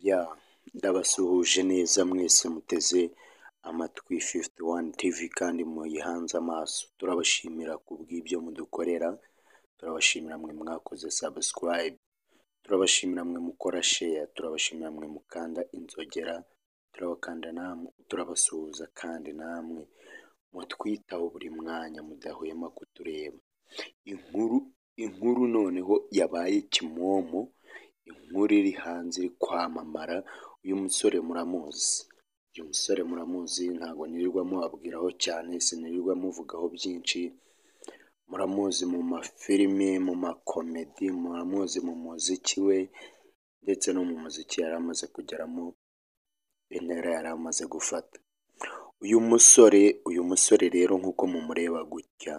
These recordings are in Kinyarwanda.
ya ndabasuhuje neza mwese muteze amatwi fifuti wani tivi kandi muyihanze amaso turabashimira ku bw'ibyo mudukorera turabashimira mwe mwakoze sabusikarayibe turabashimira mwe mukora sheya turabashimira mwe mukanda inzogera turabakanda namwe turabasuhuza kandi namwe mutwitaho buri mwanya mudahwema kutureba inkuru inkuru noneho yabaye kimomo inkuru iri hanze iri kwamamara uyu musore muramuzi uyu musore muramuzi ntabwo nirirwa muhabwiraho cyane sinirirwa muvugaho byinshi muramuzi mu mafilime mu makomedi muramuzi mu muziki we ndetse no mu muziki yari amaze kugeramo intera yari amaze gufata uyu musore uyu musore rero nk'uko mumureba gutya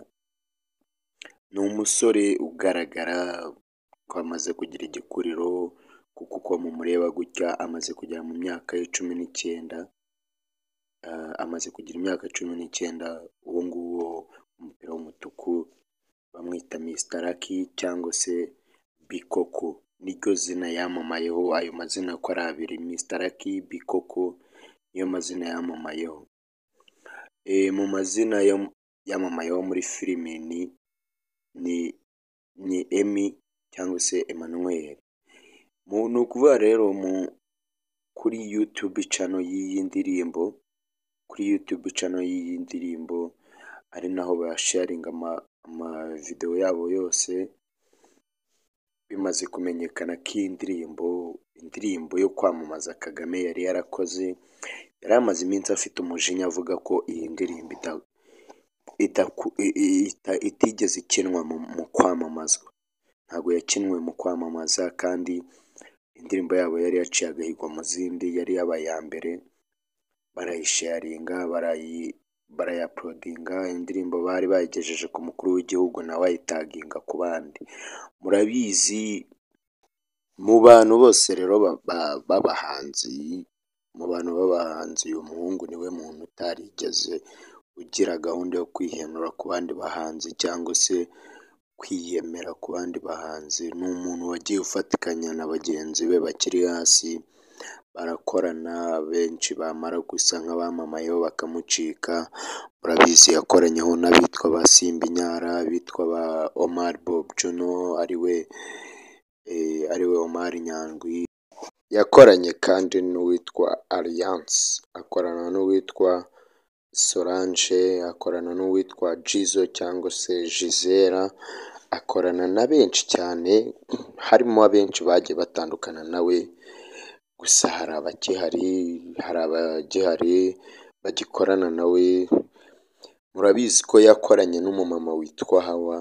ni umusore ugaragara ko amaze kugira igikuriro kuko uko mumureba gutya amaze kugera mu myaka ye cumi n'icyenda Ah, amaze kugira imyaka cumi n'icyenda uwo nguwo umupira w'umutuku bamwita Mr Lucky cyangwa se Bikoko niryo zina yamamayeho ayo mazina uko ari abiri Mr Lucky Bikoko niyo mazina yamamayeho Eh, mu mazina yam- yamamayeho muri filime ni ni ni Emmy cyangwa se Emmanuel mu ni ukuvuga rero mu kuri YouTube channel y'iyi ndirimbo kuri YouTube channel y'iyi ndirimbo ari naho basharinga ama- amavidewo yabo yose bimaze kumenyekana ko iyi ndirimbo indirimbo yo kwamamaza Kagame yari yarakoze yari amaze iminsi afite umujinya avuga ko iyi ndirimbo ita- idaku- i- i- ita- itigeze ikinwa mu mu kwamamazwa ntabwo yakinwe mu kwamamaza kandi indirimbo yabo yari yaciye agahigo mu zindi yari yabaye iya mbere barayisharinga barayi barayaprodinga indirimbo bari bayigejeje ku mukuru w'igihugu nawe ayitaginga ku bandi murabizi mu bantu bose rero ba- ba- b'abahanzi mu bantu b'abahanzi uyu muhungu niwe muntu utarigeze ugira gahunda yo kwihenura ku bandi bahanzi cyangwa se kwiyemera ku bandi bahanzi ni umuntu wagiye ufatikanya na bagenzi be bakiri hasi barakorana benshi bamara gusa nk'abamamayeho bakamucika murabizi yakoranyeho n'abitwa ba Simba Inyara abitwa ba Omar Bob Juno ariwe eh, ariwe Omar Nyandwi yakoranye kandi n'uwitwa Alliance akorana n'uwitwa Solange akorana n'uwitwa Jizo cyangwa se Jizera akorana na benshi cyane harimo abenshi bagiye batandukana nawe gusa hari abakihari hari abagihari bagikorana nawe murabizi ko yakoranye n'umumama witwa Hawa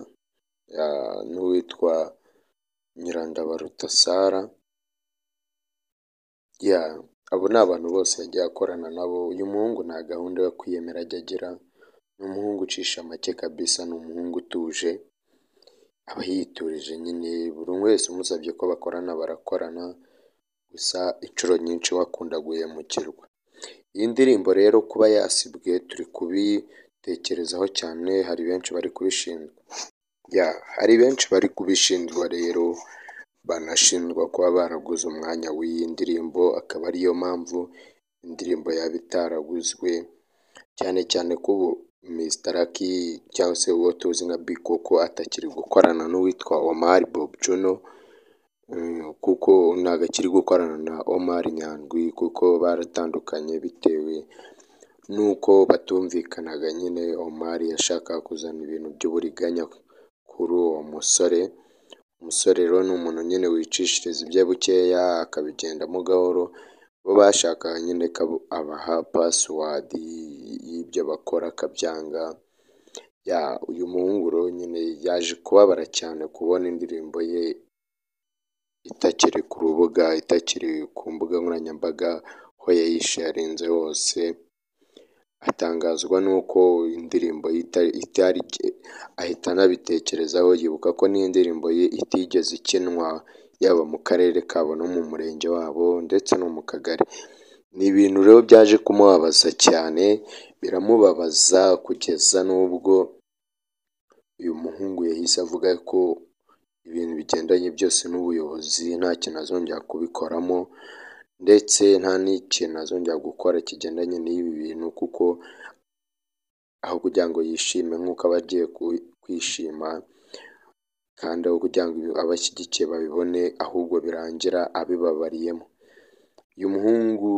ah, n'uwitwa Nyirandabaruta Sara ya abo ni abantu bose yagiye akorana nabo uyu muhungu nta gahunda yo kwiyemera ajya agira ni umuhungu ucisha make kabisa ni umuhungu utuje aba yiturije nyine buri umwe wese umusabye ko bakorana barakorana gusa inshuro nyinshi we akunda guhemukirwa iyi ndirimbo rero kuba yasibwe turi kubitekerezaho cyane hari benshi bari kubishinjwa ya hari benshi bari kubishinjwa rero banashinjwa kuba baraguze umwanya w'iyi ndirimbo akaba ariyo mpamvu indirimbo yaba itaraguzwe cyane cyane ko ubu Mr Lucky cyangwa se uwo tuzi nka Bikoko atakiri gukorana n'uwitwa Omar Bob Juno Mm, kuko ntabwo akiri gukorana na Omar Nyandwi kuko baratandukanye bitewe n'uko batumvikanaga nyine Omar yashakaga kuzana ibintu by'uburiganya kuri uwo musore umusore rero ni umuntu nyine wicishiriza ibye bukeya akabigendamo gahoro bo bashakaga nyine ko abo- abaha pasiwadi y'ibyo bakora akabyanga ya uyu muhungu rero nyine yaje kubabara cyane kubona indirimbo ye itakiri ku rubuga itakiri ku mbuga nkoranyambaga ho yayisharinze hose atangazwa n'uko indirimbo ye ita- itari ahita anabitekerezaho yibuka ko n'indirimbo ye itigeze ikinwa yaba mu karere kabo no mu murenge wabo ndetse no mu kagari ni ibintu rero byaje kumubabaza cyane biramubabaza kugeza n'ubwo uyu muhungu yahise avuga ko ibintu bigendanye byose n'ubuyobozi nta kintu azongera kubikoramo ndetse nta n'ikintu azongera gukora kigendanye n'ibi bintu kuko aho kugira ngo yishime nk'uko aba agiye ku- kwishima kandi aho kugira ngo abashyigikiye babibone ahubwo birangira abibabariyemo. Uyu muhungu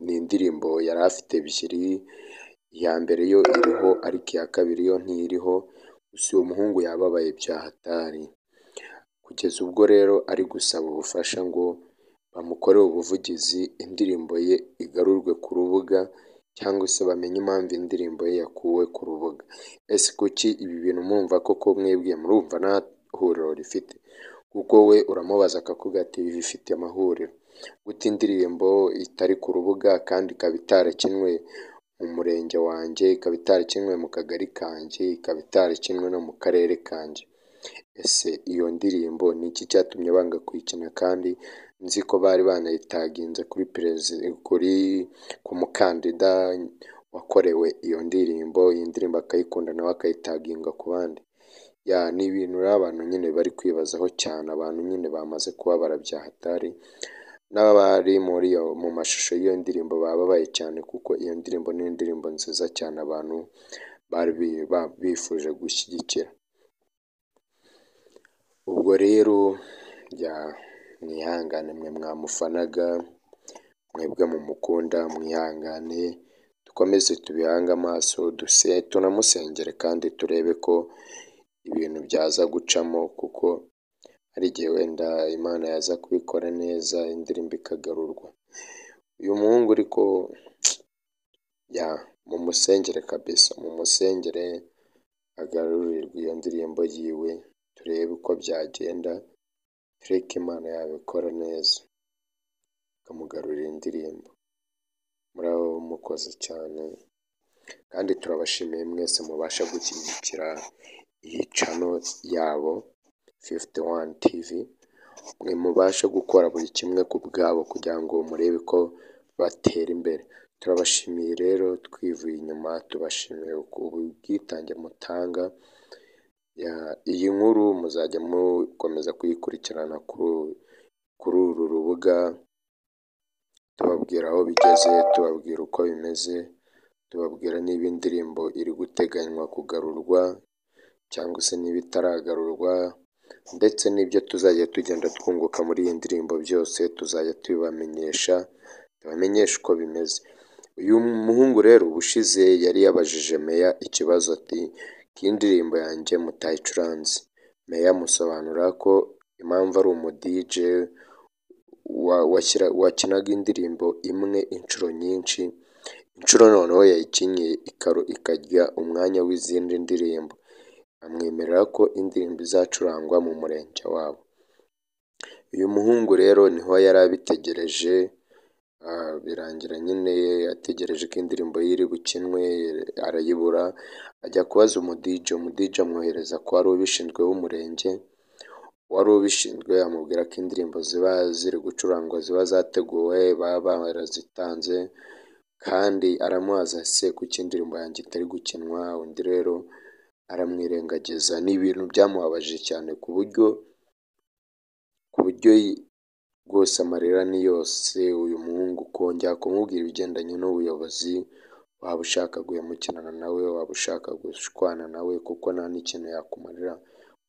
ni indirimbo yari afite ebyiri, iya mbere yo iriho ariko iya kabiri yo ntiriho, gusa uyu muhungu yababaye bya hatari. Kugeza ubwo rero ari gusaba ubufasha ngo bamukorere ubuvugizi indirimbo ye igarurwe ku rubuga cyangwa se bamenye impamvu indirimbo ye yakuwe ku rubuga. Ese kuki ibi bintu mwumva koko mwebwe murumva nta huriro rifite? Kuko we uramubaza akakuga ati bifite amahuriro. Gute indirimbo itari ku rubuga kandi ikaba itarakinwe mu murenge wanjye, ikaba itarakinwe mu kagari kanjye, ikaba itarakinwe no mu karere kanjye? Ese iyo ndirimbo ni iki cyatumye banga kuyikina kandi nzi ko bari banayitaginze kuri perezi kuri ku mukandida wakorewe iyo ndirimbo, iyi ndirimbo akayikunda nawe akayitaginga ku bandi? Ya ni ibintu rero abantu nyine bari kwibazaho cyane, abantu nyine bamaze kubabara bya hatari n'abari muri iyo mu mashusho y'iyo ndirimbo bababaye cyane kuko iyo ndirimbo ni indirimbo nziza cyane abantu bari bi- ba- bifuje gushyigikira. Ubwo rero ya mwihangane mwe mwamufanaga, mwebwe mumukunda mwihangane, dukomeze tubihange amaso duse tunamusengere kandi turebe ko ibintu byaza gucamo kuko hari igihe wenda Imana yaza kubikora neza indirimbo ikagarurwa. Uyu muhungu ariko ya mumusengere kabisa, mumusengere agarurirwe iyo ndirimbo yiwe turebe uko byagenda, turebe ko Imana yabikora neza ikamugarurira indirimbo. Muraho mukoze cyane kandi turabashimiye mwese mubasha gushyigikira iyi cano yabo fifiti wani tivi, mwe mubasha gukora buri kimwe ku bwabo kugira ngo murebe ko batera imbere. Turabashimiye rero twivuye inyuma, tubashimiye ubwitange mutanga, ya- iyi nkuru muzajya mukomeza kuyikurikirana kuri kuri uru rubuga, tubabwira aho bigeze, tubabwira uko bimeze, tubabwira niba indirimbo iri guteganywa kugarurwa cyangwa se niba itaragarurwa ndetse n'ibyo tuzajya tugenda twunguka muri iyi ndirimbo byose tuzajya tubibamenyesha, tubamenyeshe uko bimeze. Uyu muhungu rero ubushize yari yabajije Meya ikibazo ati ko iyi ndirimbo yanjye mutayicuranze. Meya amusobanura ko impamvu ari umudije wa- washyira- wakinaga indirimbo imwe inshuro nyinshi, inshuro noneho yayikinnye ikaru- ikarya umwanya w'izindi ndirimbo. Amwemerera ko indirimbo izacurangwa mu murenge wabo. Uyu muhungu rero niho yari abitegereje, ah, birangira nyine ategereje ko indirimbo ye iri bukinwe arayibura, ajya kubaza umudije, umudije amwohereza ku wari ubishinzwe w'umurenge, uwari ubishinzwe amubwira ko indirimbo ziba ziri gucurangwa ziba zateguwe baba barazitanze kandi aramubaza ese kuki indirimbo yanjye itari gukinwa, undi rero aramwirengagiza. Ni ibintu byamubabaje cyane ku buryo ku buryo yi- rwose amarira ni yose uyu muhungu kongera kumubwira ibigendanye n'ubuyobozi, waba ushaka guhemukirana nawe, waba ushaka gushwana nawe kuko nta n'ikintu yakumarira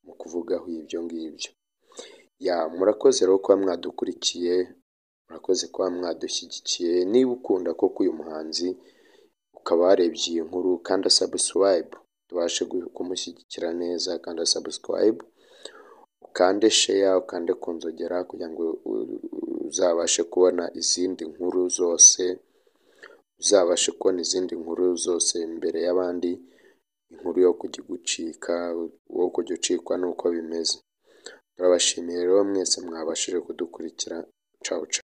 mu kuvugaho ibyo ngibyo. Ya murakoze rero kuba mwadukurikiye, murakoze kuba mwadushyigikiye, niba ukunda koko uyu muhanzi ukaba warebye iyi nkuru kanda sabusiwayibu tubashe gu- kumushyigikira neza, kanda sabusiwayibu ukande sheya, ukande kunzogera kugira ngo u- u- uzabashe kubona izindi nkuru zose, uzabashe kubona izindi nkuru zose mbere y'abandi, inkuru yo kujya gucika, wo kujya ucikwa n'uko bimeze. Turabashimiye rero mwese mwabashije kudukurikira, cawu cawu.